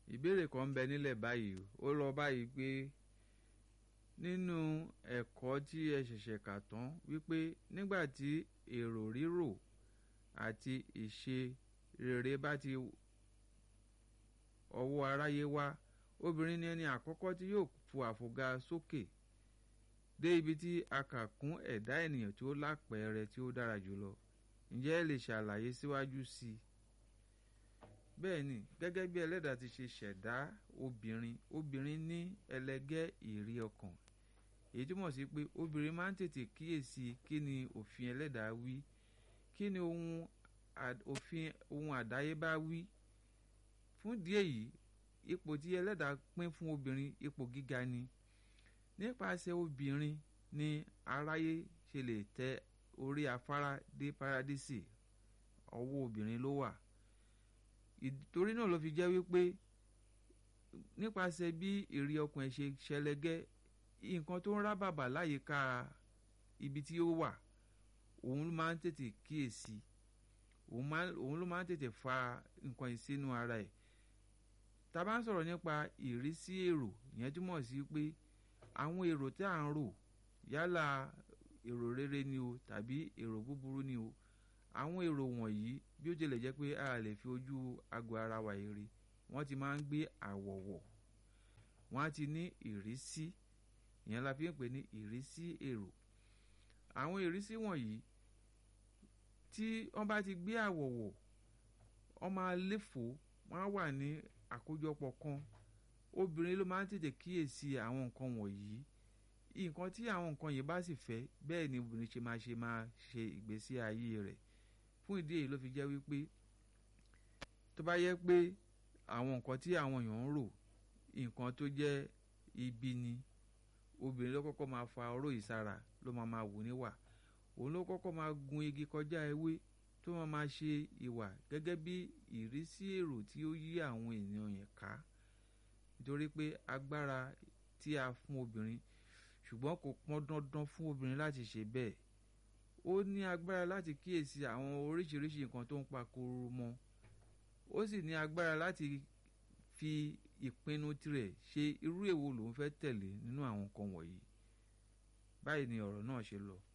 ìbéèrè kan ń bẹ nílẹ̀ báyìí ó lọ báyìí pé nínú ẹ̀kọ́ tí ẹ ṣẹ̀ṣẹ̀ kà tán wípé nígbà tí èrò rírò àti ìṣe rere bá ti ọwọ́ aráyé wá obìnrin ni ẹni àkọ́kọ́ tí yóò fu àfòga sókè dé ibi tí a kà kún ẹ̀dá ènìyàn tí ó lápẹẹrẹ tí ó dára jùlọ ǹjẹ́ ẹ lè ṣàlàyé síwájú sí i bẹ́ẹ̀ ni gẹ́gẹ́ bí ẹlẹ́dàá ti ṣe ṣẹ̀dá obìnrin obìnrin ní ẹlẹgẹ́ ìrí ọkàn èyí túmọ̀ sí pé obìnrin máa ń tètè kíyèsí kí ni òfin ẹlẹ́dàá wí kí ni ohun òfin ohun àdáyébá wí fún díẹ̀ yìí ipò tí ẹlẹ́dàá pín fún obìnrin ipò gíga ni nípasẹ̀ obìnrin ni aráyé ṣe lè tẹ orí afárá dé paradísì ọwọ́ obìnrin ló wà ìtorí náà ló fi jẹ́ wípé nípasẹ̀ bí ìrí ọkàn ẹ̀ ṣe ṣẹlẹ́gẹ́ nǹkan tó ń rá bàbà láyìíká ibi tí ó wà òun ló máa ń tètè kíyèsí òun ló máa ń tètè fa nǹkan yìí sínú ara ẹ̀ tá a bá ń sọ̀rọ̀ nípa ìrísí èrò ìyẹn túmọ̀ sí pé àwọn èrò tí à ń rò yálà èrò rere ni o tàbí èrò búburú ni o àwọn èrò wọ̀nyí bí ó tilẹ̀ jẹ́ pé a lè fi ojú agbo ara wa rí wọ́n ti máa ń gbé àwọ̀ wọ̀ wọ́n á ti ní ìrísí ìyẹn la fi ń pè ní ìrísí èrò àwọn ìrísí wọ̀nyí tí wọ́n bá ti gbé àwọ̀ wọ̀ wọ́n máa léfò wọ́n á wà ní àkójọpọ̀ kan obìnrin ló máa ń tètè kíyèsí àwọn nǹkan wọ̀nyí nǹkan tí àwọn nǹkan yìí bá sì fẹ́ bẹ́ẹ̀ ni obìnrin ṣe máa ṣe máa ṣe ìgbésí ayé rẹ̀ fún ìdí èyí ló fi jẹ́ wípé tó bá yẹ pé àwọn nǹkan tí àwọn èèyàn ń rò nǹkan tó jẹ́ ibi ni obìnrin ló kọ́kọ́ máa fa oró yìí sára ló máa máa wù níwà òun ló kọ́kọ́ máa gun igi kọjá ewé tó máa máa ṣe ìwà gẹ́gẹ́ bí ìrísí èrò tí ó yí àwọn ènìyàn yẹn ká nítorí pé agbára tí a fún obìnrin ṣùgbọ́n kò pọn dandan fún obìnrin láti ṣe bẹ́ẹ̀ ó ní agbára láti kíyèsí àwọn oríṣiríṣi nǹkan tó ń pa koro mọ́ ó sì ní agbára láti fi ìpinnu tirẹ̀ ṣe irú èwo lòun fẹ́ tẹ̀lé nínú àwọn nǹkan wọ̀nyí báyìí ni ọ̀rọ̀ náà ṣe lọ.